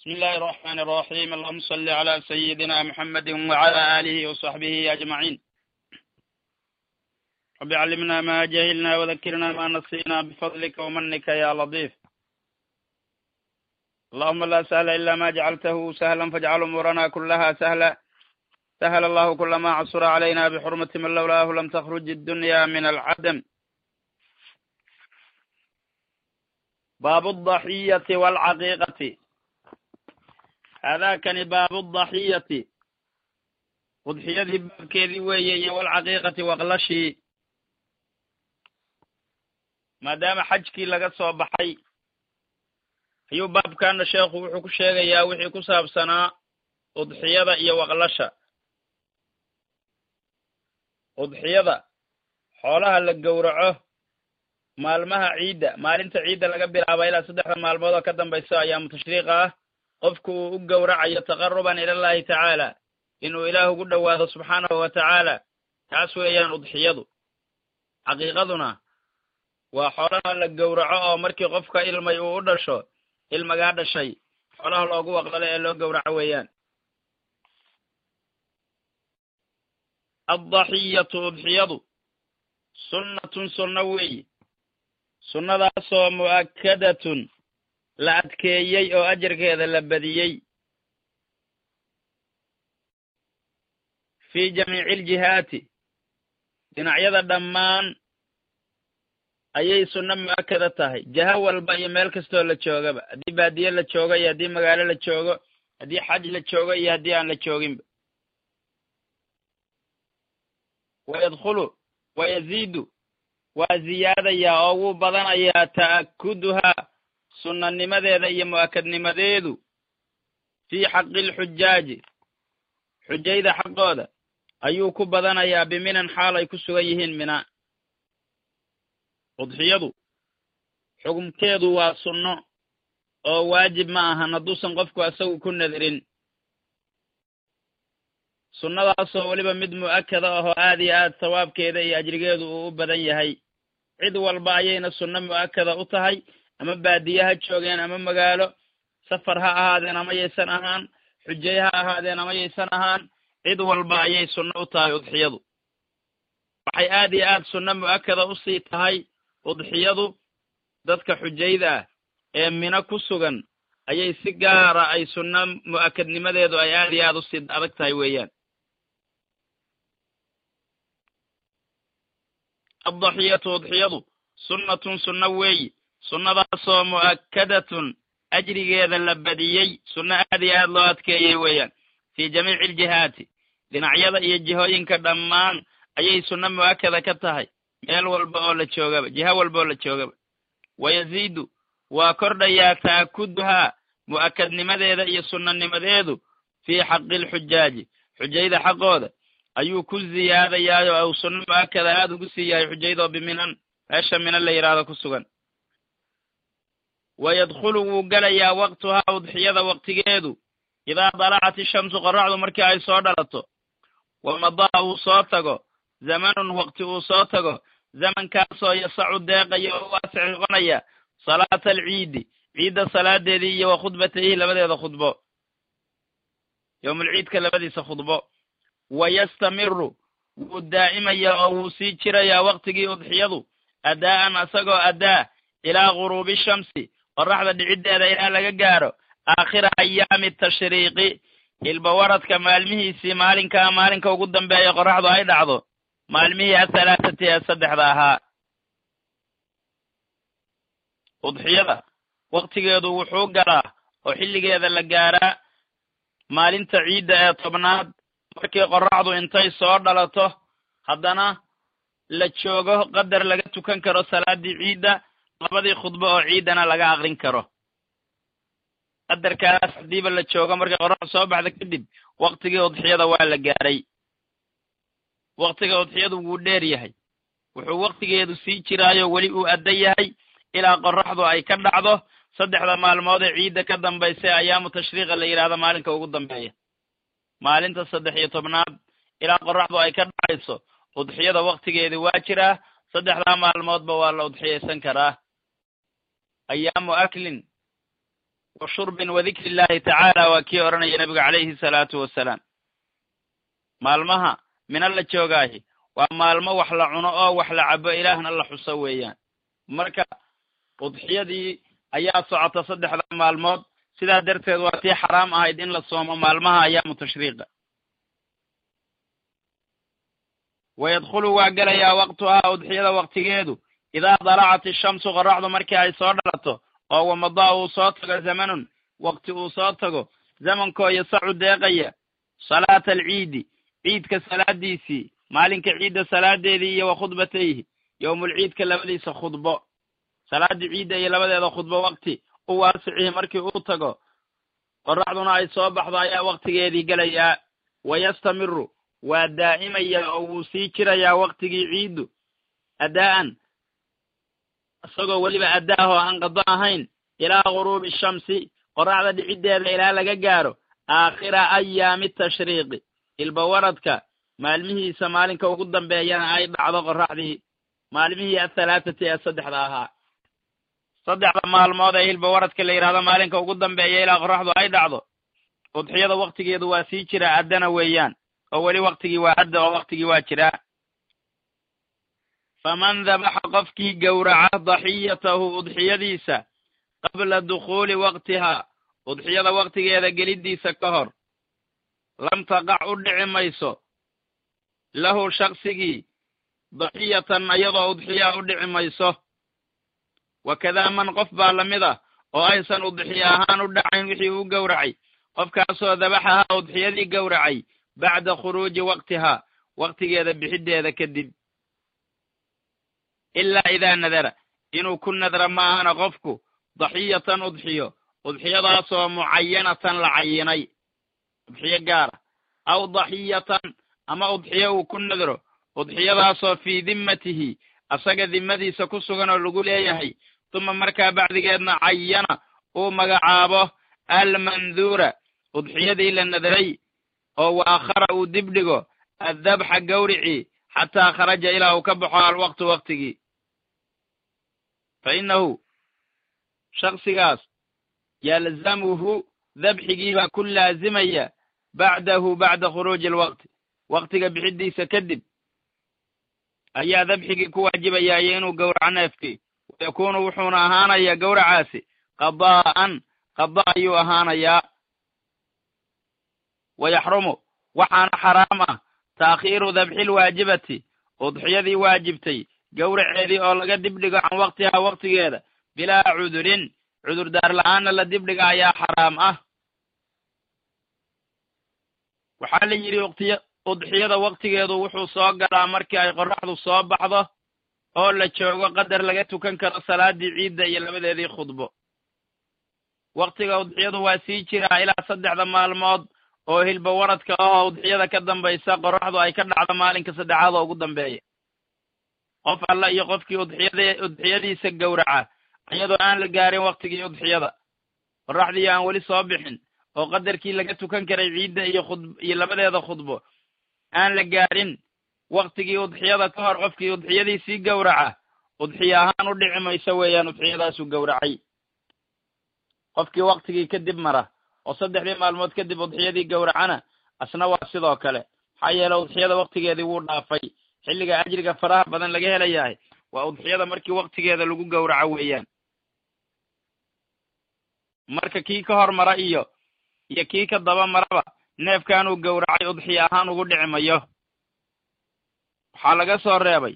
بسم الله الرحمن الرحيم اللهم صل على سيدنا محمد وعلى آله وصحبه أجمعين رب علمنا ما جهلنا وذكرنا ما نسينا بفضلك ومنك يا لطيف اللهم لا سهل إلا ما جعلته سهلا فاجعل أمورنا كلها سهلا سهل الله كل ما عصر علينا بحرمة من لولاه لم تخرج الدنيا من العدم باب الضحية والعقيقة هذاكani baabu الضaxiyati udxiyadii baabkeedii weeye iyo walcaqiiqati waqlashii maadaama xajkii laga soo baxay ayuu baabkana sheekhu wuxuu ku sheegayaa wixii ku saabsanaa udxiyada iyo waqlasha udxiyada xoolaha la gowraco maalmaha ciidda maalinta ciidda laga bilaaba ilaa saddexda maalmood oo ka dambayso ayaamu tashriiqa ah qofku uu u gowracayo taqaruban ilallahi tacaala inuu ilaah ugu dhowaado subxaanahu wa tacaala taas weeyaan udxiyadu xaqiiqaduna waa xoolaha la gowraco oo markii qofka ilmay uu u dhasho ilmagaa dhashay xoolaha loogu waqlalo ee loo gowraco weeyaan addaxiyatu udxiyadu sunnatun sunno weeyi sunnadaasoo mu'akkadatun la adkeeyey oo ajarkeeda la badiyey fii jamiici aljihaati dhinacyada dhammaan ayay sunno mu'akkada tahay jaha walba iyo meel kastoo la joogaba haddii baadiye la joogo iyo haddii magaalo la joogo haddii xaj la joogo iyo haddii aan la jooginba wayadkhulu wayaziidu waa ziyaadayaa oo wuu badanayaa ta'akkuduhaa sunnanimadeeda iyo mu'akadnimadeedu fii xaqi alxujaaji xujayda xaqooda ayuu ku badanayaa biminan xaal ay ku sugan yihiin mina udxiyadu xukumkeedu waa sunno oo waajib ma ahan hadduusan qofku asagu ku nadirin sunnadaasoo weliba mid mu'akkada ahoo aad iyo aad sawaabkeeda iyo ajrigeedu uu u badan yahay cid walba ayayna sunno mu'akkada u tahay ama baadiye ha joogeen ama magaalo safar ha ahaadeen ama yaysan ahaan xujay ha ahaadeen ama yaysan ahaan cid walba ayay sunno u tahay udxiyadu waxay aad iyo aad sunno mu'akkada usii tahay udxiyadu dadka xujayda ah ee mino ku sugan ayay si gaara ay sunno mu'akadnimadeedu ay aad iyo aad usii adag tahay weeyaan addaxiyatu udxiyadu sunnatun sunno weeyi sunnadaasoo mu'akkadatun ajrigeeda la badiyey sunno aad iyo aad loo adkeeyey weeyaan fii jamiici aljihaati dhinacyada iyo jihooyinka dhammaan ayay sunno mu'akkada ka tahay meel walba oo la joogaba jiho walba oo la joogaba wayaziidu waa kordhayaa ta'akkuduhaa mu'akadnimadeeda iyo sunnanimadeedu fii xaqi alxujaaji xujayda xaqooda ayuu ku ziyaadayaayo ou sunno mu'akkada aad ugu sii yahay xujaydoo biminan meesha mina la yidhaahdo ku sugan wayadkhulu wuu gelayaa waqtuhaa udxiyada waqtigeedu idaa dalacat ishamsu qoraxdu markii ay soo dhalato wamadaa uu soo tago zamanun waqti uu soo tago zamankaasoo yasacu deeqaya oo waasic noqonaya salaata alciidi ciidda salaadeedii iyo wa khudbatayhi labadeeda khudbo yowmulciidka labadiisa khudbo wayastamiru wuu daa'imaya oo wuu sii jirayaa waqtigii udxiyadu addaa'an asagoo addaa ilaa guruubi shamsi qoraxda dhiciddeeda ilaa laga gaaro aakhira ayaami tashriiqi ilbawaradka maalmihiisii maalinkaa maalinka ugu dambeeya qoraxdu ay dhacdo maalmihii athalaatati ee saddexda ahaa udxiyada waqtigeedu wuxuu galaa oo xilligeeda la gaaraa maalinta ciidda ee tobnaad markii qoraxdu intay soo dhalato haddana la joogo qadar laga tukan karo salaaddii ciidda labadii khudbo oo ciiddana laga aqrin karo qadarkaas haddiiba la joogo markay qoraxdu soo baxda kadib waqtigii udxiyada waa la gaaray waqtiga udxiyadu wuu dheer yahay wuxuu waqtigeedu sii jiraayo weli uu adda yahay ilaa qoraxdu ay ka dhacdo saddexda maalmood ee ciidda ka dambaysa ee ayaamu tashriiqa la yidhaahdo maalinka ugu dambeeya maalinta saddex iyo tobnaad ilaa qoraxdu ay ka dhacayso udxiyada waqtigeedi waa jiraa saddexdaa maalmoodba waa la udxiyaysan karaa ayaamu aklin wa shurbin wa dikri illahi tacaala waa kii odhanaya nebigu calayhi salaatu wasalaam maalmaha mina la joogaahi waa maalmo wax la cuno oo wax la cabo ilaahna la xuso weeyaan marka udxiyadii ayaa socota saddexda maalmood sidaa darteed waa tii xaraam ahayd in la soomo maalmaha ayaamu tashriiqa wayadkhulu waa gelayaa waqtuhaa udxiyada waqtigeedu idaa dalacat ishamsu qoraxdu markii ay soo dhalato oo wamadaa uu soo tago zamanun waqti uu soo tago zamankoo yasacu deeqaya salaata alciidi ciidka salaadiisii maalinka ciidda salaadeedii iyo wa khudbatayhi yowmulciidka labadiisa khudbo salaaddii ciidda iyo labadeeda khudbo waqti u waasicihi markii uu tago qoraxduna ay soo baxdo ayaa waqtigeedii gelayaa wayastamiru waa daa'imaya oo wuu sii jirayaa waqtigii ciiddu addaa'an isagoo weliba addaahoo aan qado ahayn ilaa guruubi shamsi qoraxda dhiciddeeda ilaa laga gaaro aakhira ayaami tashriiqi ilbawaradka maalmihiisa maalinka ugu dambeeyana ay dhacdo qoraxdii maalmihii athalaatati ee saddexda ahaa saddexda maalmood ee hilbawaradka la yidhahdo maalinka ugu dambeeya ilaa qoraxdu ay dhacdo udxiyada waqtigeedu waa sii jiraa addana weeyaan oo weli waqtigii waa adda oo waqtigii waa jiraa faman dabaxa qofkii gowraca daxiyatahu udxiyadiisa qabla dukhuuli waqtihaa udxiyada waqtigeeda geliddiisa ka hor lam taqac u dhici mayso lahu shaksigii daxiyatan iyadoo udxiyaa u dhici mayso wakadaa man qof baa lamid ah oo aysan udxiya ahaan u dhacayn wixii uu gowracay qofkaasoo dabaxahaa udxiyadii gowracay bacda khuruuji waqtihaa waqtigeeda bixiddeeda kadib ilaa idaa nadara inuu ku nadra ma ahana qofku daxiyatan udxiyo udxiyadaasoo mucayanatan la cayinay udxiyo gaara aw daxiyatan ama udxiyo uu ku nadro udxiyadaasoo fii dimmatihi asaga dimmadiisa ku sugan oo lagu leeyahay tuma markaa bacdigeedna cayana uu magacaabo almanduura udxiyadii la nadray oo wa akhara uu dib dhigo addabxa gawricii xataa kharaja ilaa uu ka baxo alwaqtu waqtigii fa innahu shaksigaas yalzamuhu dabxigii baa ku laazimaya bacdahu bacda khuruuji alwaqti waqtiga bixiddiisa kadib ayaa dabxigii ku waajibaya iyo inuu gowraco neefkii wayakuunu wuxuuna ahaanayaa gowracaasi qadaa'an qada ayuu ahaanayaa wayaxrumu waxaana xaraam ah taakhiiru dabxi lwaajibati udxiyadii waajibtay gowraceedii oo laga dibdhigo can waqtihaa waqtigeeda bilaa cudurin cudurdaar la'aanna la dibdhiga ayaa xaraam ah waxaa la yidhi wqtiy udxiyada waqtigeedu wuxuu soo galaa markii ay qoraxdu soo baxdo oo la joogo qadar laga tukan karo salaadii ciidda iyo labadeedii khudbo waqtiga udxiyadu waa sii jiraa ilaa saddexda maalmood oo hilba waradka ahoo udxiyada ka dambaysa qoraxdu ay ka dhacdo maalinka saddexaad oo ugu dambeeya qof alla iyo qofkii udxiyad udxiyadiisa gowraca iyadoo aan la gaarin waqtigii udxiyada qoraxdii aan weli soo bixin oo qadarkii laga tukan karay ciidda iyo khud iyo labadeeda khudbo aan la gaarin waqtigii udxiyada ka hor qofkii udxiyadiisii gowraca udxiya ahaan u dhici mayso weeyaan udxiyadaasuu gowracay qofkii waqtigii kadib mara oo saddexdii maalmood kadib udxiyadii gowracana asna waa sidoo kale maxaa yeele udxiyada waqtigeedii wuu dhaafay xilliga ajriga faraha badan laga helayahay waa udxiyada markii waqtigeeda lagu gowraco weeyaan marka kii ka hor mara iyo iyo kii ka daba maraba neefkanuu gowracay udxiya ahaan ugu dhici mayo waxaa laga soo reebay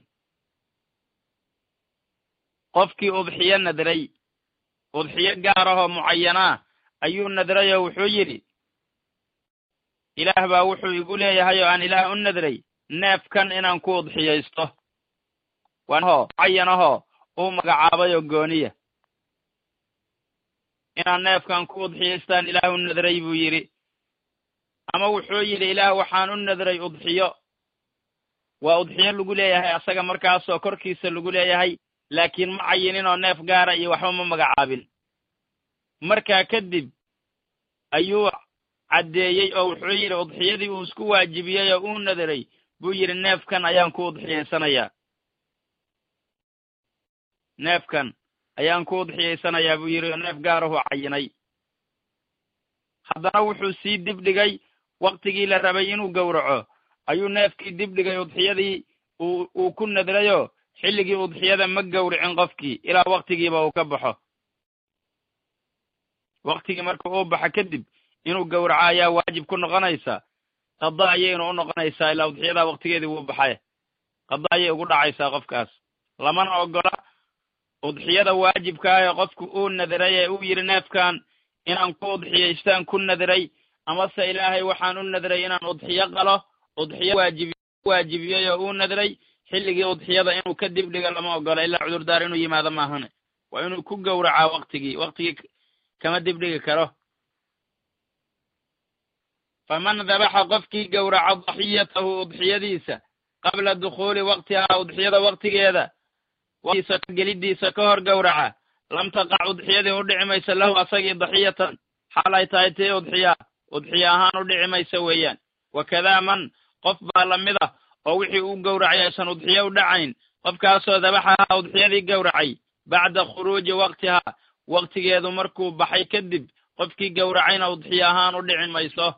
qofkii udxiyo nadray udxiyo gaar ahoo mucayanaa ayuu nadray oo wuxuu yidhi ilaah baa wuxuu igu leeyahay oo aan ilaah u nadray neefkan inaan ku udxiyaysto waho mucayanahoo uu magacaabay oo gooniya inaan neefkan ku udxiyaystaan ilaah u nadray buu yidhi ama wuxuu yidhi ilaah waxaan u nadray udxiyo waa udxiyo lagu leeyahay asaga markaasoo korkiisa lagu leeyahay laakiin ma cayinin oo neef gaara iyo waxba ma magacaabin markaa kadib ayuu caddeeyey oo wuxuu yidhi udxiyadii uu isku waajibiyey oo uu nadaray buu yidhi neefkan ayaan ku udxiyaysanayaa neefkan ayaan ku udxiyaysanayaa buu yidhi oo neef gaarahu cayinay haddana wuxuu sii dibdhigay waktigii la rabay inuu gowraco ayuu neefkii dibdhigay udxiyadii uu uu ku nadrayo xilligii udxiyada ma gowricin qofkii ilaa waktigiiba uu ka baxo waktigii marka uu baxa kadib inuu gowraco ayaa waajib ku noqonaysa qada ayayna u noqonaysaa ilaa udxiyadaa waktigeedii wuu baxay qada ayay ugu dhacaysaa qofkaas lamana ogola udxiyada waajibkaa ee qofku uu nadiray ee uu yidhi neefkan inaan ku udxiyaystaan ku nadiray amase ilaahay waxaan u nadiray inaan udxiyo qalo udxiyo waajibi waajibiyey oo uu nadiray xilligii udxiyada inuu ka dibdhigo lama ogola ilaa cudurdaar inuu yimaado maahane waa inuu ku gowracaa waktigii waktigii kama dibdhigi karo faman dabaxa qofkii gowraca daxiyatahu udxiyadiisa qabla dukhuuli waktihaa udxiyada waktigeeda gelidiisa ka hor gowraca lam taqac udxiyadii u dhici maysa lahu asagii daxiyatan xaal ay tahay tii udxiya udxiya ahaan u dhici maysa weeyaan wakadaa man qof baa lamid ah oo wixii uu gowracay aysan udxiyo u dhacayn qofkaasoo dabaxahaa udxiyadii gowracay bacda khuruuji waktihaa waktigeedu markuu baxay kadib qofkii gowracayna udxiyo ahaan u dhici mayso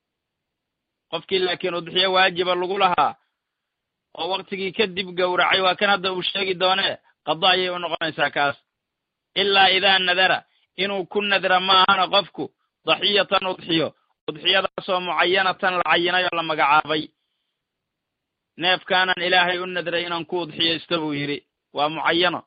qofkii laakiin udxiyo waajiba lagu lahaa oo waktigii kadib gowracay waa kan hadda uu sheegi doonee qado ayay u noqonaysaa kaas ilaa idaa nadara inuu ku nadra maahana qofku daxiyatan udxiyo udxiyadaasoo mucayanatan la cayinay oo la magacaabay neefkaanan ilaahay u nadray inaan ku udxiyaysto buu yidhi waa mucayano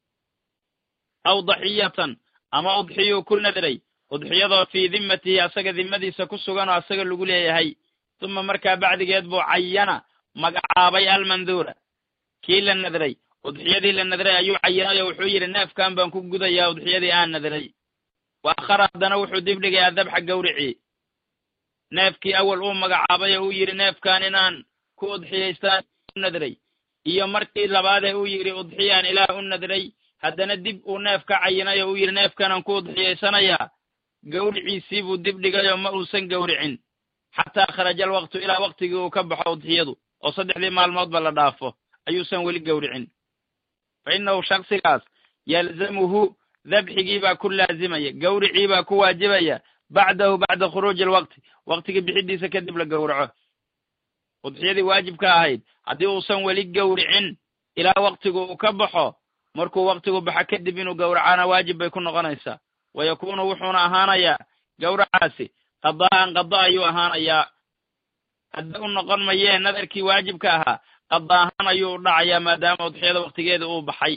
aw daxiyatan ama udxiyuu ku nadray udxiyadoo fii dimmatihi asaga dimmadiisa ku sugan oo asaga lagu leeyahay tuma markaa bacdigeed buu cayana magacaabay almanduura kii la nadray udxiyadii la nadray ayuu cayinay oo wuxuu yidhi neefkan baan ku gudayaa udxiyadii aan nadray wa akhara haddana wuxuu dibdhigay adabxa gawricii neefkii awal uu magacaabay oo uu yidhi neefkan inaan ku udxiyaystaan u nadray iyo markii labaadee uu yidhi udxiyaan ilaah u nadray haddana dib uu neef ka cayinay oo uu yidhi neefkanaan ku udxiyaysanayaa gawriciisii buu dibdhigay oo ma uusan gawricin xataa kharaja alwaqtu ilaa waktigii uu ka baxo udxiyadu oo saddexdii maalmoodba la dhaafo ayuusan weli gawricin fa innahu shaksigaas yalzamuhu dabxigii baa ku laazimaya gawricii baa ku waajibaya bacdahu bacda khuruuji alwaqti waktigii bixidiisa kadib la gowraco udxiyadii waajibka ahayd haddii uusan weli gawricin ilaa waktigu uu ka baxo markuu waktigu baxo kadib inuu gowracana waajib bay ku noqonaysaa wa yakuunu wuxuuna ahaanayaa gawracaasi qadaa'an qada ayuu ahaanayaa hadda u noqon mayee nadarkii waajibka ahaa qada ahaan ayuu u dhacayaa maadaama udxiyada waktigeeda uu baxay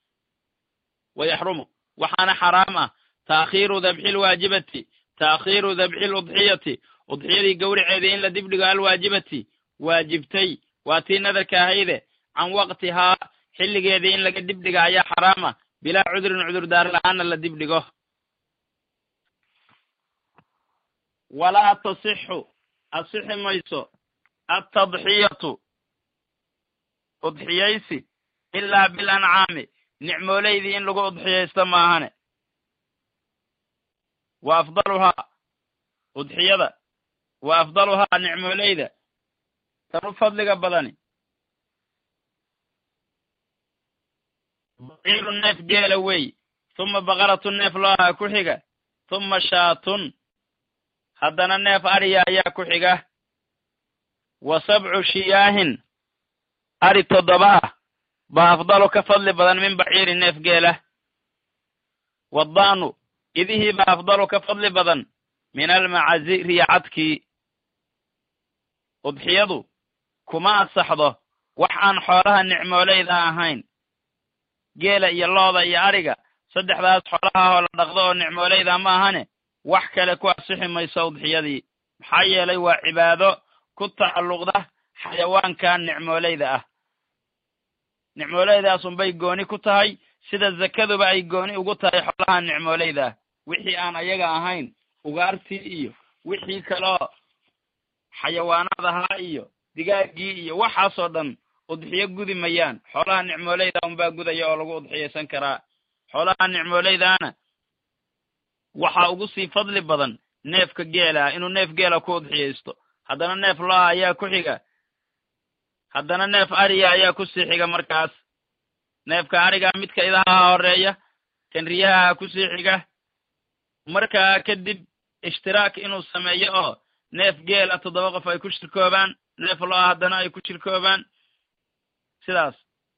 wa yaxrumu waxaana xaraam ah taakhiiru dabxi lwaajibati taakhiiru dabxi ludxiyati udxiyadii gawraceedii in la dibdhigo alwaajibati waajibtay waa tii nadarka ahayde can waqtihaa xilligeedii in laga dibdhiga ayaa xaraama bilaa cudrin cudurdaar la-aanna la dibdhigo walaa tasixu asixi mayso altadxiyatu udxiyaysi ilaa bilancaami nicmooleydii in lagu udxiyaysto maahane wa afdaluhaa udxiyada wa afdaluhaa nicmooleyda tan u fadliga badani baciiru neef geela wey tuma baqaratu neef loohaa ku xiga tuma shaatun haddana neef ariya ayaa ku xiga wa sabcu shiyaahin ari toddoba ah baa afdalu ka fadli badan min baciiri neef geela waddaanu idihii baa afdalu ka fadli badan min almacazi riyacadkii udxiyadu kuma asaxdo wax aan xoolaha nicmooleyda ahayn geela iyo looda iyo ariga saddexdaas xoolaha oo la dhaqdo oo nicmooleyda ma ahane wax kale ku asixi mayso udxiyadii maxaa yeelay waa cibaado ku tacalluqda xayawaankan nicmooleyda ah nicmooleydaas-unbay gooni ku tahay sida zakaduba ay gooni ugu tahay xoolaha nicmooleyda ah wixii aan ayaga ahayn ugaartii iyo wixii kaloo xayawaanadahaa iyo digaaggii iyo waxaasoo dhan udxiyo gudi mayaan xoolaha nicmooleyda unbaa gudaya oo lagu udxiyaysan karaa xoolaha nicmooleydaana waxaa ugu sii fadli badan neefka geela inuu neef geela ku udxiyaysto haddana neef loa ayaa ku xiga haddana neef ariya ayaa ku sii xiga markaas neefka ariga midka idaha horeeya kan riyaha ku sii xiga markaa kadib ishtiraak inuu sameeyo oo neef geela toddoba qof ay ku shirkoobaan neef lo-a haddana ay ku shirkoobaan sidaas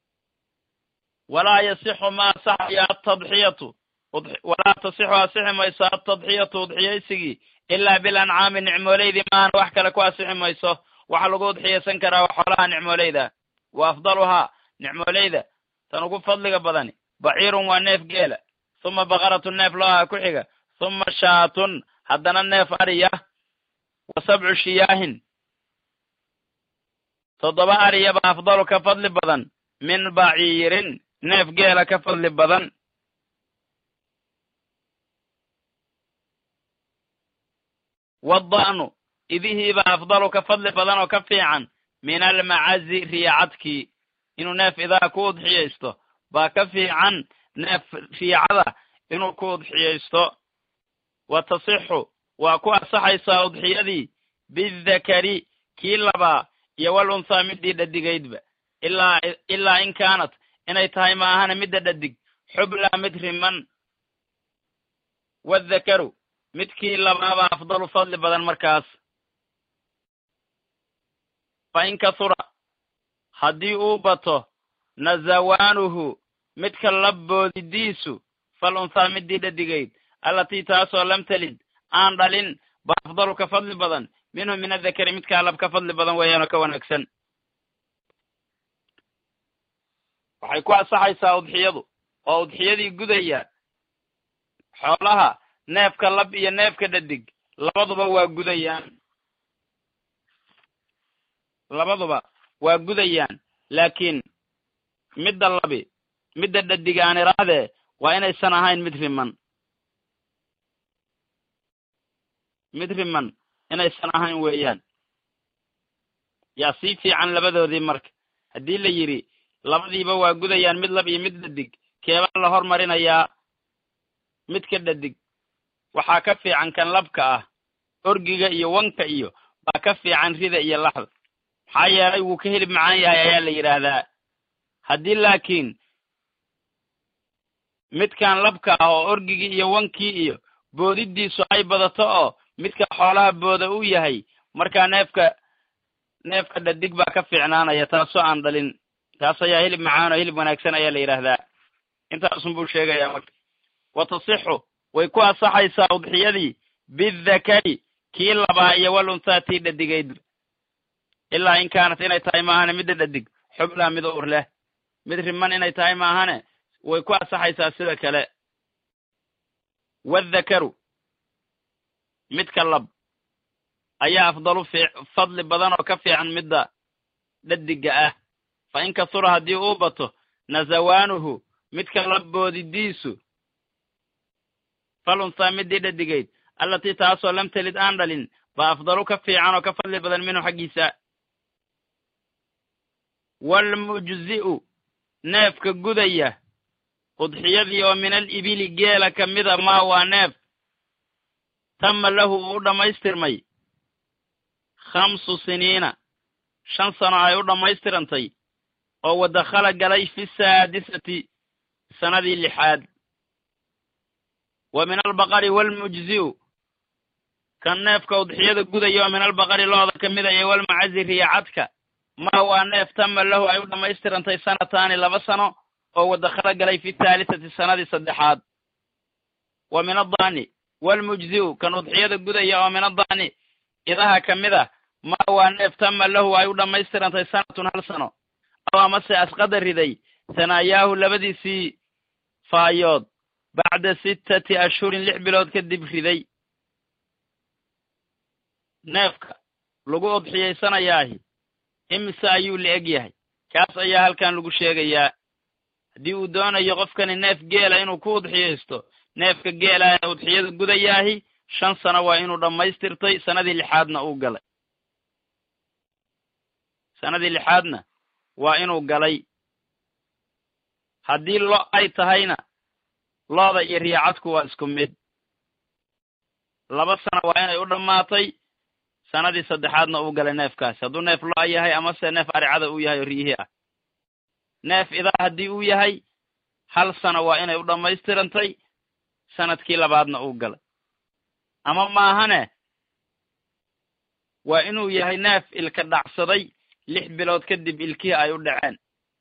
walaa yasixu ma asaxaya atadxiyatu walaa tasixu asixi mayso altadxiyatu udxiyaysigii ilaa bilancaami nicmooleydii maana wax kale ku asixi mayso waxa lagu udxiyaysan karaa waa xoolaha nicmooleyda wa afdaluhaa nicmooleyda tan ugu fadliga badani baciirun waa neef geela huma baqaratun neef lo-aha ku xiga huma shaatun haddana neef ariya wa sabcu shiyaahin toddoba ariyaba afdalu ka fadli badan min baciirin neef geela ka fadli badan wadda'nu idihiiba afdalu ka fadli badan oo ka fiican min almacazi riicadkii inuu neef idaha ku udxiyaysto baa ka fiican neef riicada inuu ku udxiyaysto wa tasixu waa ku asaxaysaa udxiyadii bidakari kii labaa iyo wal unthaa middii dhadigaydba ilaa ilaa in kaanat inay tahay ma ahana midda dhadig xublaa mid riman wadakaru midkii labaaba afdalu fadli badan markaas fa in kasura haddii uu bato nazawaanuhu midka labboodidiisu fal unthaa middii dhadigayd allatii taasoo lam talid aan dhalin ba afdalu ka fadli badan minhu min adakari midkaa lab ka fadli badan weeyaanoo ka wanaagsan waxay ku asaxaysaa udxiyadu oo udxiyadii gudaya xoolaha neefka lab iyo neefka dhadig labaduba waa gudayaan labaduba waa gudayaan laakiin midda labi midda dhadig aan irahdee waa inaysan ahayn mid riman mid riman inaysan ahayn weeyaan yaa sii fiican labadoodii marka haddii la yidhi labadiiba waa gudayaan mid lab iyo mid dhadig keebaa la hormarinayaa midka dhadig waxaa ka fiican kan labka ah orgiga iyo wanka iyo baa ka fiican rida iyo laxda maxaa yeelay wuu ka hilib macaan yahay ayaa la yidhaahdaa haddii laakiin midkan labka ah oo orgigii iyo wankii iyo boodidiisu ay badato oo midka xoolaha booda uu yahay markaa neefka neefka dhadig baa ka fiicnaanaya taasoo aan dhalin taas ayaa hilib macaan oo hilib wanaagsan ayaa la yidhaahdaa intaasun buu sheegayaa marka wa tasixu way ku asaxaysaa udxiyadii bidakari kii labaa iyo wal unthaa tii dhadigayd ilaa in kaanat inay tahay maahane midda dhadig xublaa mid uur leh mid riman inay tahay maahane way ku asaxaysaa sida kale wadakaru midka lab ayaa afdalu fadli badan oo ka fiican midda dhadiga ah fa in kasura haddii uu bato nazawaanuhu midka labboodidiisu fal unthaa middii dhadigayd allatii taasoo lam telid aan dhalin baa afdalu ka fiican oo ka fadli badan minhu xaggiisa waalmujzi'u neefka gudaya udxiyadii oo min al ibili geela ka mida maa waa neef tama lahu uu u dhammaystirmay khamsu siniina shan sano ay u dhammaystirantay oo wadakhala galay fi saadisati sanadii lixaad wa min albaqari waalmujzi'u kan neefka udxiyada gudaya oo min albaqari looda ka mida iyo walmacazi riyacadka maa waa neef tama lahu ay u dhammaystirantay sanataani laba sano oo wadakhala galay fi thaalisati sanadii saddexaad wa min addaani waalmujzi'u kan udxiyada gudaya oo min addaani idaha ka mid a maa waa neef tama lahu ay u dhammaystirantay sanatun hal sano aw amase asqada riday sanayaahu labadiisii faayood bacda sittati ashhurin lix bilood kadib riday neefka lagu udxiyaysanayaahi imise ayuu la eg yahay kaas ayaa halkan lagu sheegayaa haddii uu doonayo qofkani neef geela inuu ku udxiyaysto neefka geela ee udxiyada gudayaahi shan sano waa inuu dhammaystirtay sanadii lixaadna uu galay sanadii lixaadna waa inuu galay haddii lo ay tahayna looda iyo riicadku waa isku mid laba sano waa inay u dhammaatay sanadii saddexaadna uu galay neefkaasi hadduu neef lo yahay amase neef aricada uu yahay oo riyihii ah neef idaa haddii uu yahay hal sano waa inay u dhammaystirantay sanadkii labaadna uu galay ama maahane waa inuu yahay neef ilka dhacsaday lix bilood kadib ilkihii ay u dhaceen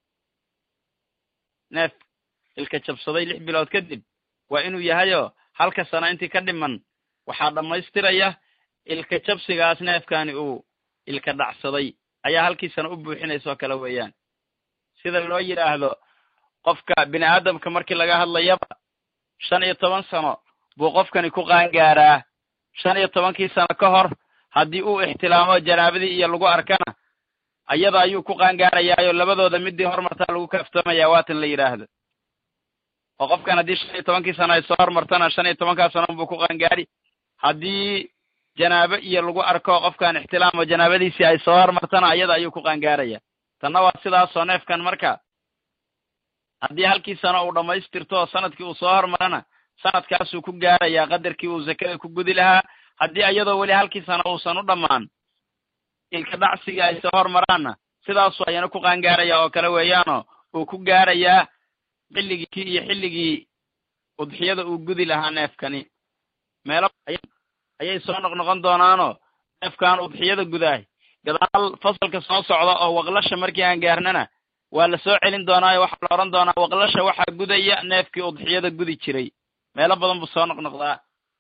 neef ilka jabsaday lix bilood kadib waa inuu yahayoo halka sano intii ka dhiman waxaa dhammaystiraya ilka jabsigaas neefkani uu ilka dhacsaday ayaa halkii sano u buuxinaysa oo kale weeyaan sida loo yidhaahdo qofka bini aadamka markii laga hadlayaba shan iyo toban sano buu qofkani ku qaangaaraa shan iyo tobankii sano ka hor haddii uu ixtilaamo janaabadii iyo lagu arkana ayada ayuu ku qaangaarayaayo labadooda midii hormartaa lagu kaaftoomaya waatan la yidhaahdo oo qofkan haddii shan iyo tobankii sano ay soo hormartana shan iyo tobankaa sano buu ku qaangaari haddii janaabo iyo lagu arko qofkan ixtilaamo janaabadiisii ay soo hormartana ayada ayuu ku qaangaaraya tanna waa sidaasoo neefkan marka haddii halkii sano uu dhammaystirto oo sanadkii uu soo hormarana sanadkaasuu ku gaarayaa qadarkii uu zakada ku gudi lahaa haddii iyadoo weli halkii sano uusan u dhammaan ilka dhacsigii ay soo hormaraanna sidaasuu ayana ku qaangaaraya oo kale weeyaanoo uu ku gaarayaa xilligii iyo xilligii udxiyada uu gudi lahaa neefkani meelo ayay soo noqnoqon doonaanoo neefkan udxiyada gudaah gadaal fasalka soo socda oo waqlasha markii aan gaarnana waa la soo celin doonaayo waxaa la odhan doonaa waqlasha waxaa gudaya neefkii udxiyada gudi jiray meelo badan buu soo noqnoqdaa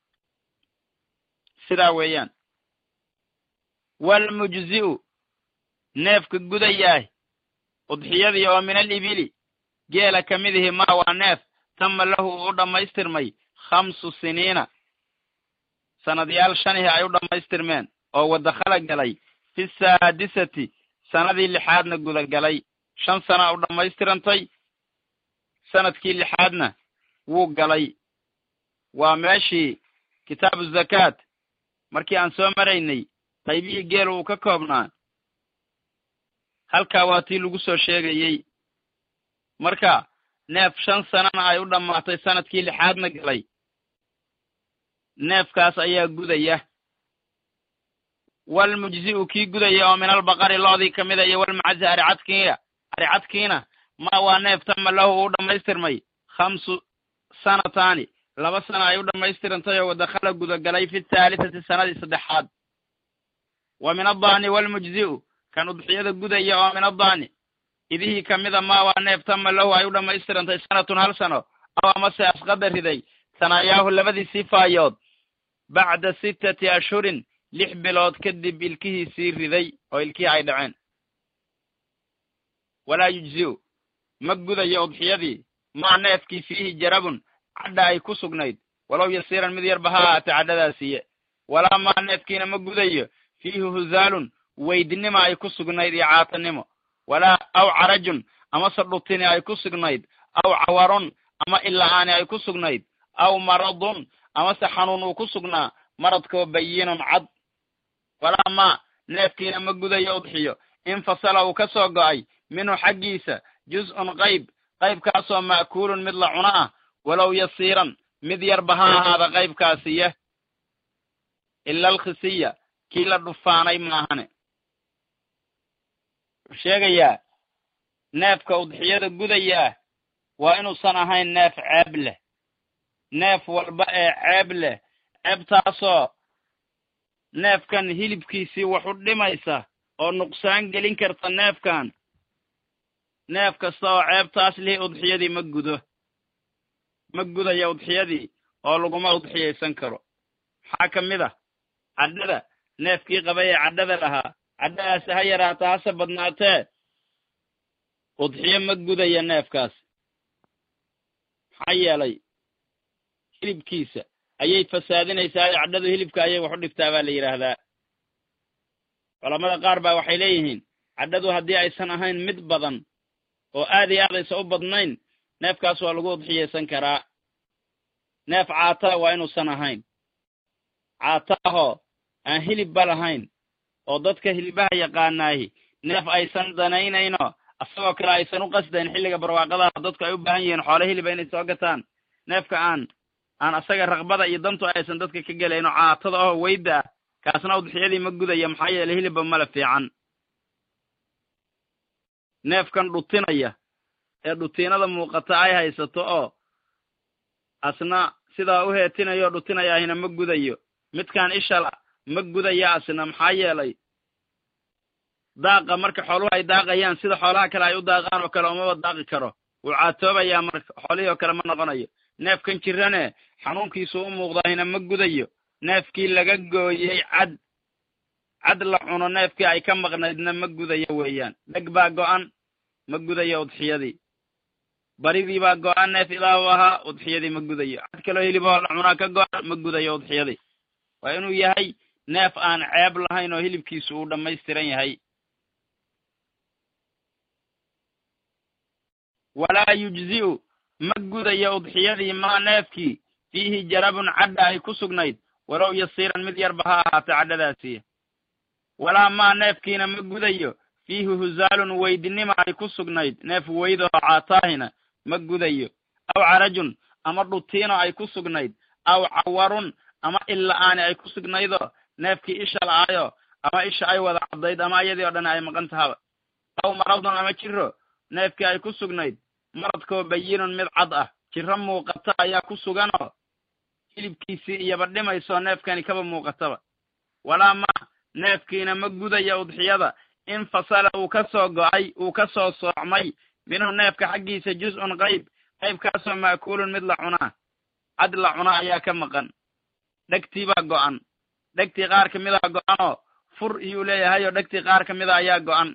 sidaa weeyaan walmujzi'u neefka gudayaah udxiyadii oo min al ibili geela ka mid ihi maa waa neef tama lahu uu u dhammaystirmay khamsu siniina sanadyaal shanihi ay u dhammaystirmeen oo wadakhala galay fi saadisati sanadii lixaadna gudagalay shan sana u dhammaystirantay sanadkii lixaadna wuu galay waa meeshii kitaabu zakaat markii aan soo maraynay qaybihii geela uu ka koobnaa halkaa waa tii lagu soo sheegayey marka neef shan sanana ay u dhammaatay sanadkii lixaadna galay neefkaas ayaa gudaya walmujzi'u kii gudaya oo min albaqari loodii ka mida iyo walmacazi aricadkiina aricadkiina ma waa neef tama lahu uu dhammaystirmay khamsu sanataani laba sana ay u dhammaystirantay oo wadakhala gudagalay fi thaalitati sanadii saddexaad wa min addaani walmujzi'u kan udxiyada gudaya oo min addaani idihii ka mida ma waa neef tama lahu ay u dhammaystirantay sanatun hal sano aw amase asqada riday sanayaahu labadii sifaayood bacda sittati ashhurin lix bilood kadib ilkihiisii riday oo ilkihii ay dhaceen walaa yujzi'u ma gudayo udxiyadii maa neefkii fiihi jarabun cadha ay ku sugnayd walow yasiiran mid yarba ha ahaatee cadhadaasiiye walaa maa neefkiina ma gudayo fiihi huzaalun weydnima ay ku sugnayd iyo caatanimo walaa aw carajun amase dhutini ay ku sugnayd aw cawarun ama ila'aani ay ku sugnayd aw maradun amase xanuun uu ku sugnaa maradkoo bayinun cad walaa maa neefkiina ma gudayo udxiyo infasala uu ka soo go'ay minhu xaggiisa juz'un qayb qaybkaasoo ma'kuulun mid la cuno ah walow yasiiran mid yarba ha ahaada qaybkaasiya ila alkhisiya kii la dhufaanay maahane wuxuu sheegayaa neefka udxiyada gudayaa waa inuusan ahayn neef ceeb leh neef walba ee ceeb leh ceebtaasoo neefkan hilibkiisii wax u dhimaysa oo nuqsaan gelin karta neefkan neef kasta oo ceebtaas lihi udxiyadii ma gudo ma gudaya udxiyadii oo laguma udxiyaysan karo maxaa ka mid ah cadhada neefkii qabay ee cadhada lahaa cadhadaasi ha yaraata hase badnaatee udxiyo ma gudaya neefkaas maxaa yeelay hilibkiisa ayay fasaadinaysaa cadhadu hilibka ayay wax u dhigtaa baa la yidhaahdaa culamada qaar baa waxay leeyihiin cadhadu haddii aysan ahayn mid badan oo aad iyo aad aysan u badnayn neefkaas waa lagu udxiyaysan karaa neef caataa waa inuusan ahayn caataahoo aan hilibba lahayn oo dadka hilibaha yaqaanaahi neef aysan danaynayno asagoo kale aysan u qasdayn xilliga barwaaqadaha dadku ay u baahan yihiin xoole hiliba inay soo gataan neefka aan aan asaga raqbada iyo dantu aysan dadka ka gelayno caatada oo weyda ah kaasna udxiyadii ma gudaya maxaa yeelay hilibba male fiican neefkan dhutinaya ee dhutiinada muuqata ay haysato oo asna sidaa u heetinayo o dhutinaya ahina ma gudayo midkaan ishala ma gudaya asna maxaa yeelay daaqa marka xooluhu ay daaqayaan sida xoolaha kale ay u daaqaan oo kale umaba daaqi karo wuu caatoobayaa marka xoolihii oo kale ma noqonayo neefkan jirane xanuunkiisu u muuqdahina ma gudayo neefkii laga gooyey cad cad la cuno neefkii ay ka maqnaydna ma gudayo weeyaan dheg baa go'an ma gudayo udxiyadii baridii baa go'an neef ilaahu ahaa udxiyadii ma gudayo cad kaloo hiliboo la cunaa ka go'an ma gudayo udxiyadii waa inuu yahay neef aan ceeb lahayn oo hilibkiisu uu dhammaystiran yahay walaa yujzi'u ma gudayo udxiyadii maa neefkii fiihi jarabun cadha ay ku sugnayd walow yasiiran mid yarba ha ahaatee cadhadaasiiya walaa maa neefkiina ma gudayo fiihi huzaalun weydinima ay ku sugnayd neef weyd oo caataahina ma gudayo aw carajun ama dhutiino ay ku sugnayd aw cawarun ama illa-aani ay ku sugnaydoo neefkii isha la'aayo ama isha ay wada caddayd ama iyadii oo dhan ay maqan tahaba aw maradun ama jiro neefkii ay ku sugnayd maradkoo bayinun mid cad ah jiro muuqata ayaa ku suganoo hilibkiisii iyaba dhimaysoo neefkani kaba muuqataba walaa ma neefkiina ma gudaya udxiyada in fasala uu ka soo go'ay uu ka soo soocmay minhu neefka xaggiisa juz-un qayb qaybkaasoo ma'kuulun mid la cunaa cad la cunaa ayaa ka maqan dhegtii baa go'an dhegtii qaar ka mida go'anoo fur iyuu leeyahayoo dhegtii qaar ka mida ayaa go'an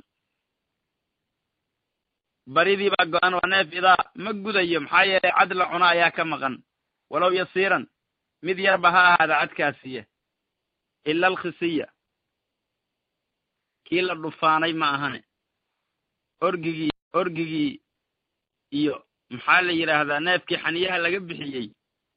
baridii baa go'an waa neef idaa ma gudayo maxaa yeelay cad la cuna ayaa ka maqan walow yasiiran mid yarba ha ahaada cadkaasiya ila alkhisiya kii la dhufaanay ma ahane orgigii orgigii iyo maxaa la yidhaahdaa neefkii xaniyaha laga bixiyey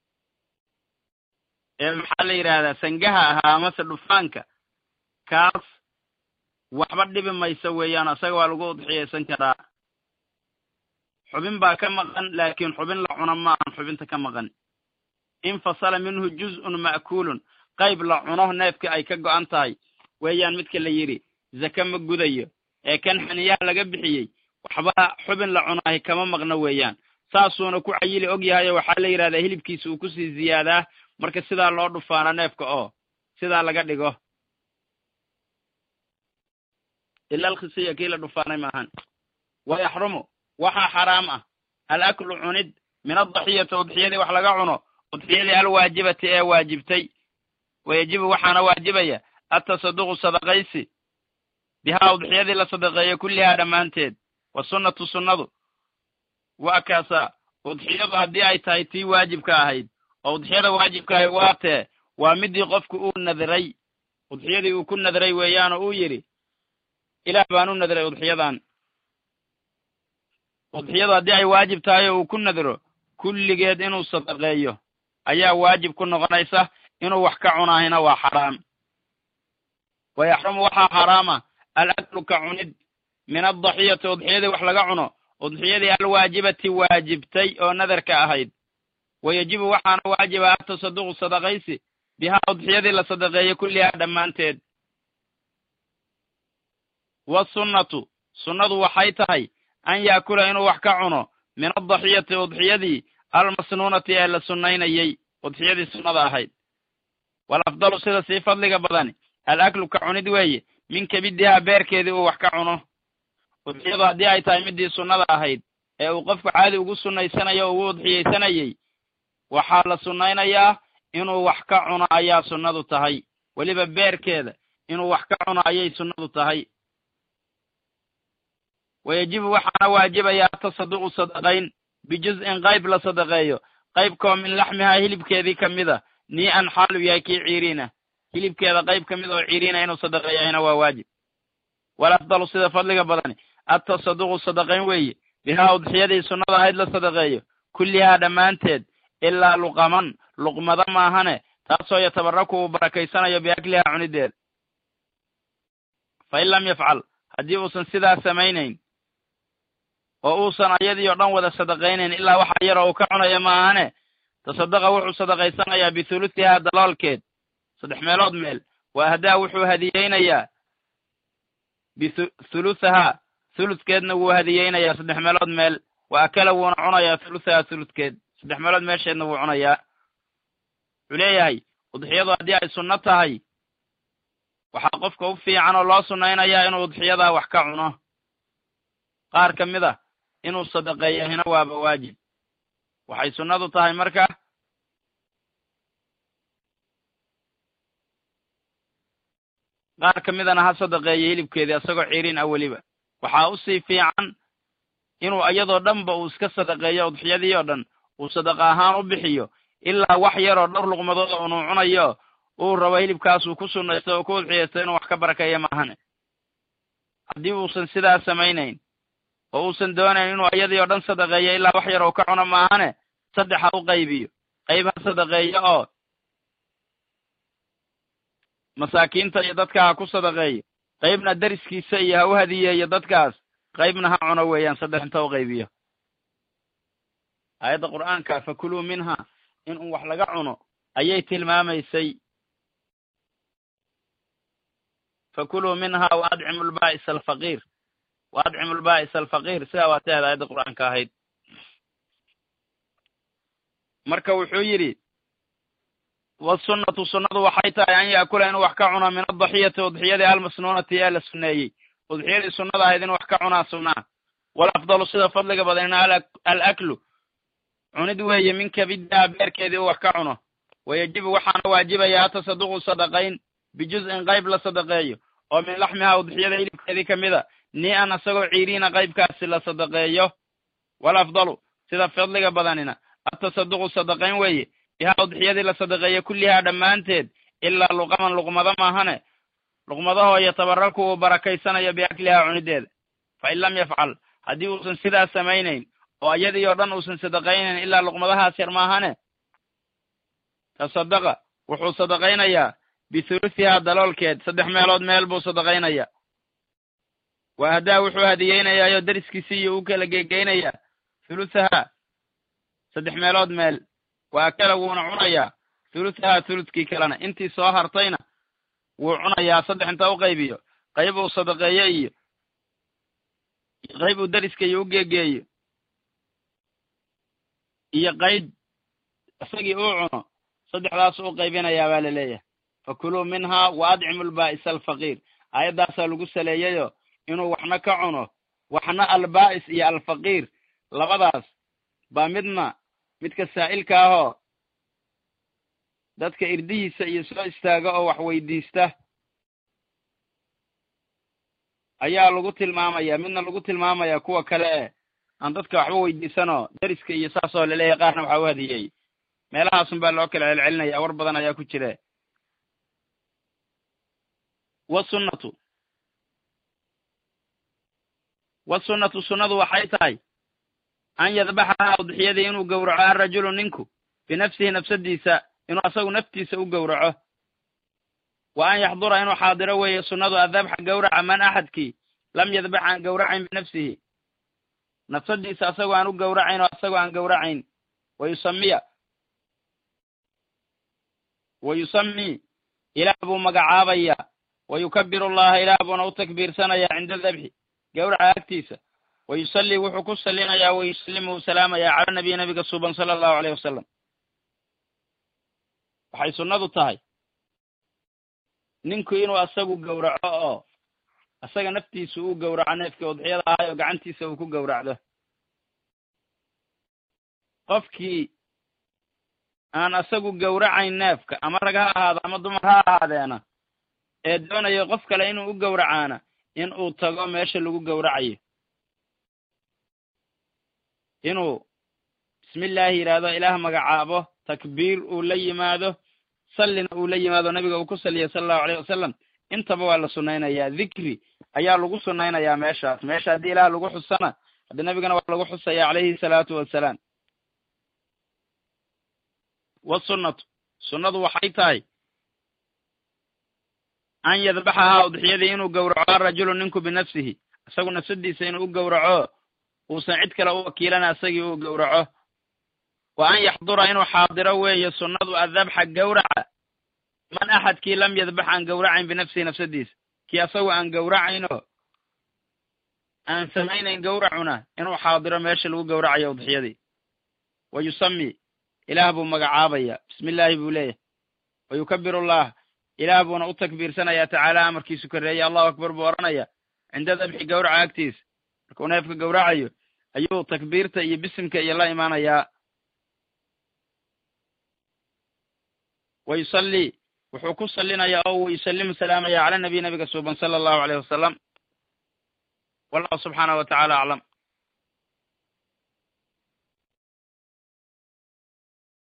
ee maxaa la yidhaahdaa sangaha ahaa amase dhufaanka kaas waxba dhibi mayso weeyaan isaga waa lagu udxiyaysan karaa xubin baa ka maqan laakiin xubin la cuno ma ahan xubinta ka maqan infasala minhu juz-un ma'kuulun qayb la cuno neefkii ay ka go'an tahay weeyaan midka la yidhi zake ma gudayo ee kan xaniyaha laga bixiyey waxba xubin la cunahay kama maqno weeyaan saasuuna ku cayili og yahayo waxaa la yidhahdaa hilibkiisa uu kusii ziyaadaa marka sidaa loo dhufaano neefka oo sidaa laga dhigo ila alkhisiya kii la dhufaanay maahan wa yaxrumu waxaa xaraam ah alaklu cunid min adaxiyati udxiyadii wax laga cuno udxiyadii alwaajibati ee waajibtay wayajibu waxaana waajibaya atasaduqu sadaqaysi bihaa udxiyadii la sadaqeeyo kullihaa dhammaanteed wa sunnatu sunnadu waa kaasaa udxiyadu haddii ay tahay tii waajibka ahayd oo udxiyada waajibka ahayd waa tee waa midii qofku uu nadray udxiyadii uu ku nadray weeyaanoo uu yidhi ilaah baan u nadray udxiyadan udxiyadu haddii ay waajib tahay oo uu ku nadro kulligeed inuu sadaqeeyo ayaa waajib ku noqonaysa inuu wax ka cunaahina waa xaraam wa yaxrumu waxaa xaraama alaklu ka cunid min adaxiyati udxiyadii wax laga cuno udxiyadii alwaajibati waajibtay oo nadarka ahayd wayajibu waxaana waajiba atasaduqu sadaqaysi bihaa udxiyadii la sadaqeeyey kullihaa dhammaanteed wasunnatu sunnadu waxay tahay an yaakula inuu wax ka cuno min adaxiyati udxiyadii almasnuunati ee la sunnaynayey udxiyadii sunnada ahayd walafdalu sida sii fadliga badani alaklu ka cunid weeye min kabidihaa beerkeedii uu wax ka cuno udxiyadu haddii ay tahay midii sunnada ahayd ee uu qofku caadi ugu sunnaysanayo o ugu udxiyaysanayey waxaa la sunnaynayaa inuu wax ka cuno ayaa sunnadu tahay weliba beerkeeda inuu wax ka cuno ayay sunnadu tahay wayajibu waxaana waajibaya atasaduqu sadaqayn bijuz-in qayb la sadaqeeyo qaybkoo min laxmihaa hilibkeedii ka mid a nii an xaalu yahay kii ciiriina hilibkeeda qayb ka mid oo ciiriina inuu sadaqeeyahayna waa waajib walafdalu sida fadliga badani atasaduqu sadaqayn weeye bihaa udxiyadii sunnada ahayd la sadaqeeyo kullihaa dhammaanteed ilaa luqaman luqmada maahane taasoo yatabaraku uu barakaysanayo biaklihaa cunideeda fa in lam yafcal haddii uusan sidaa samaynayn oo uusan ayadii oo dhan wada sadaqaynayn ilaa waxa yaroo uu ka cunayo maahane tasadaqa wuxuu sadaqaysanayaa bithuluthihaa daloolkeed saddex meelood meel wa ahdaa wuxuu hadiyeynayaa bithuluthahaa thuludkeedna wuu hadiyeynayaa saddex meelood meel wa akala wuuna cunayaa thuluthahaa thuludkeed saddex meelood meesheedna wuu cunayaa wuxuu leeyahay udxiyadu haddii ay sunno tahay waxaa qofka u fiican oo loo sunnaynayaa inuu udxiyadaa wax ka cuno qaar ka mid a inuu sadaqeeyahina waaba waajib waxay sunnadu tahay marka qaar ka midana ha sadaqeeyo hilibkeedii isagoo cirin ah weliba waxaa usii fiican inuu iyadoo dhanba uu iska sadaqeeyo udxiyadii oo dhan uu sadaqa ahaan u bixiyo ilaa wax yaroo dhowr luqmadooda unuu cunayo uu rabo hilibkaasuu ku sunnaysto oo ku udxiyaysto inuu wax ka barakeeyo maahane haddii uusan sidaas samaynayn oo uusan doonayn inuu iyadii oo dhan sadaqeeyo ilaa wax yar oo ka cuno maahane saddex ha u qaybiyo qayb ha sadaqeeyo oo masaakiinta iyo dadka ha ku sadaqeeyo qaybna deriskiisa iyo ha u hadiyeeyo dadkaas qaybna ha cuno weeyaan saddex inta u qaybiyo aayadda qur'aanka fakuluu minha in un wax laga cuno ayay tilmaamaysay fakuluu minha wa adcimu lba'isa alfaqiir wa adcimu lba'isa alfaqiir sidaa waa taheed aayadda qur'aanka ahayd marka wuxuu yidhi wasunnatu sunnadu waxay tahay an yaakula inuu wax ka cuno min adaxiyati udxiyadii almasnuunati ee la sunneeyey udxiyadii sunnada ahayd inuu wax ka cunaa sunnaa walafdalu sida fadliga badanina alaklu cunid weeye min kabiddaa beerkeedii uu wax ka cuno wayajibu waxaana waajibaya atasaduqu sadaqayn bijuz'in qayb la sadaqeeyo oo min laxmihaa udxiyada hilibkeedii ka mida ni-an isagoo ciiriina qaybkaasi la sadaqeeyo walafdalu sida fadliga badanina atasaduqu sadaqayn weeye bihaa udxiyadii la sadaqeeyo kullihaa dhammaanteed ilaa luqaman luqmado maahane luqmadahoo yatabaraku uu barakaysanayo biaklihaa cunideeda fa in lam yafcal haddii uusan sidaas samaynayn oo iyadii oo dhan uusan sadaqaynayn ilaa luqmadahaas yar maahane tasadaqa wuxuu sadaqaynayaa bithuluthihaa daloolkeed saddex meelood meel buu sadaqaynayaa wa haddaa wuxuu hadiyeynayaayoo deriskiisii iyo u kala geegeynayaa thuluthahaa saddex meelood meel waa kala wuuna cunayaa thuluthahaa thuludkii kalena intii soo hartayna wuu cunayaa saddex inta u qaybiyo qayb uu sadaqeeyo iyo qayb uu deriska iyo u geegeeyo iyo qayb isagii uu cuno saddexdaas u qaybinayaa baa la leeyahay fakuluu minhaa wa adcimu lbaa'isa alfaqiir aayaddaasaa lagu saleeyayo inuu waxna ka cuno waxna albaa'is iyo alfaqiir labadaas baa midna midka saa'ilka ahoo dadka irdihiisa iyo soo istaaga oo wax weydiista ayaa lagu tilmaamaya midna lagu tilmaamaya kuwa kale e aan dadka waxba weydiisanoo deriska iyo saasoo laleeyahay qaarna waxaa u hadiyey meelahaasun baa loo kala celcelinaya war badan ayaa ku jire wasunnatu wasunnatu sunnadu waxay tahay an yadbaxahaa udxiyadii inuu gowraco alrajulu ninku binafsihi nafsadiisa inuu asagu naftiisa u gowraco wa an yaxdura inuu xaadiro weeye sunnadu adabxa gowraca man axadkii lam yadbax aan gowracayn binafsihi nafsadiisa asagoo aan u gowracayn oo asagoo aan gowracayn wayusamiya wa yusamii ilaah buu magacaabaya wa yukabiru allaha ilaah buuna u takbiirsanayaa cinda dabxi gowraca agtiisa wa yusallii wuxuu ku salinayaa wa yusallimu u salaamayaa cala nabiy nabiga suuban sala allahu aleyh wasalam waxay sunnadu tahay ninku inuu asagu gowraco oo asaga naftiisu uu gowraco neefkii udxiyada ahay oo gacantiisa uu ku gowracdo qofkii aan asagu gowracayn neefka ama rag ha ahaado ama dumar ha ahaadeena ee doonayo qof kale inuu u gowracaana in uu tago meesha lagu gowracayo inuu bismillaahi yidhaahdo ilaah magacaabo takbiir uu la yimaado sallina uu la yimaado nabiga uu ku salliyay sala allahu aleyh wasalam intaba waa la sunnaynayaa dikri ayaa lagu sunnaynayaa meeshaas meesha haddii ilaah lagu xusana haddii nabigana waa lagu xusaya calayhi salaatu wassalaam wasunnatu sunnadu waxay tahay an yadbaxahaa udxiyadii inuu gowraco arajulu ninku binafsihi isagu nafsadiisa inuu u gowraco uusan cid kale u wakiilana isagii uu gowraco wa an yaxdura inuu xaadiro weeye sunnadu adabxa gowraca man axadkii lam yadbax aan gowracayn binafsihi nafsadiisa kii asagu aan gowracaynoo aan samaynayn gowracuna inuu xaadiro meesha lagu gowracayo udxiyadii wa yusami ilaah buu magacaabaya bismi illaahi buu leeyahay wa yukabiru allah ilaah buuna u takbiirsanayaa tacaala amarkiisu korreeyey allahu akbar buu odhanaya cinda dabxi gawraca agtiisa markuu neefka gawracayo ayuu takbiirta iyo bisimka iyo la imaanayaa wa yusallii wuxuu ku salinayaa oo uu yusallimu salaamaya cala nabiy nabiga suuban sala allahu aleyh wasalam wallahu subxaanahu wa tacala aclam